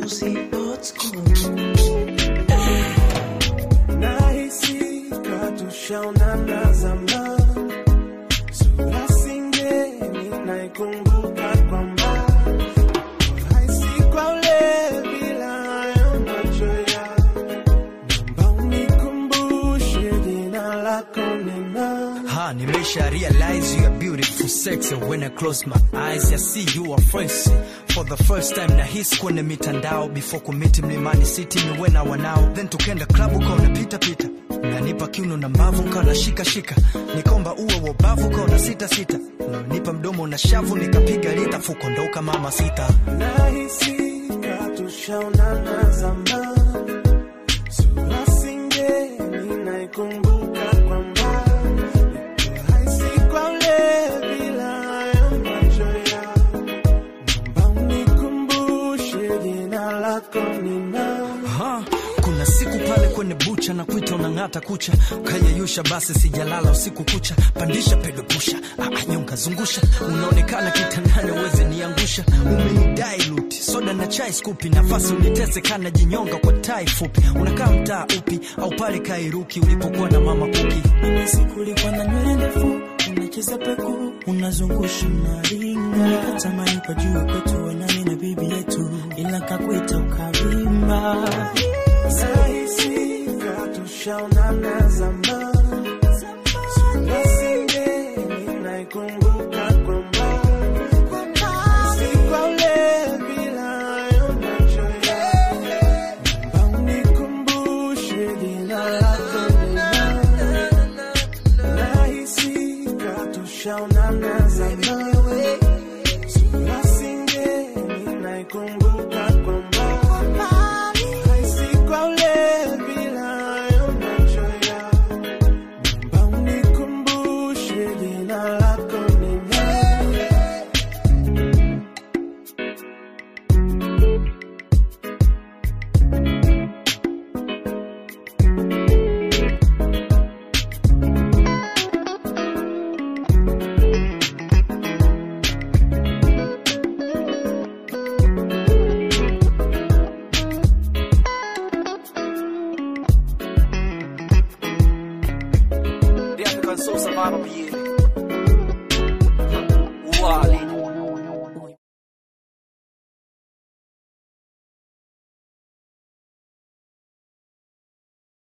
si old school. nahisi katushaonana zamani, sura singeni naikumbuka kwa mbali, haisi kwa ule bila hayo macho yako, naomba unikumbushe jina lako ni nani? Ha, nimesha realize you are beautiful sexy when I close my eyes I see you are fresh for the first time na hisi kwenye mitandao before kumiti mlimani city ni wena wanao then tukenda club ukaona pita pita nanipa kiuno na mbavu nkawa shika shika nikomba uwe wa ubavu ukaona sita sita nipa mdomo na shavu nikapiga lita fukondoka mama sita nahisi katushaonana zamani, sura singeni naikumbuka kwa mbali, haisi kwa ule bila hayo macho yako, naomba unikumbushe jina lako ni nani? Ha, kuna siku pale kwenye bucha na kuita unang'ata kucha ukayeyusha basi sijalala usiku kucha pandisha pedo pusha ah, nyonga zungusha unaonekana kitandani uweze niangusha umenidai luti soda na chai skupi nafasi unitese kana jinyonga kwa tai fupi unakaa mtaa upi au pale kairuki ulipokuwa na mama kuki Ile siku ulikuwa na nywele ndefu, unacheza peku, unazungusha unaringa. Nikatamani pajue kwetu we nani na bibi yetu, ila kakuita ukavimba. Nahisi katushaonana zamani, sura singeni naikumbuka kwa mbali, si kwa ule bila hayo macho yako, naomba unikumbushe jina lako ni nani? Nahisi katushaonana zamani, sura singeni naikumbuka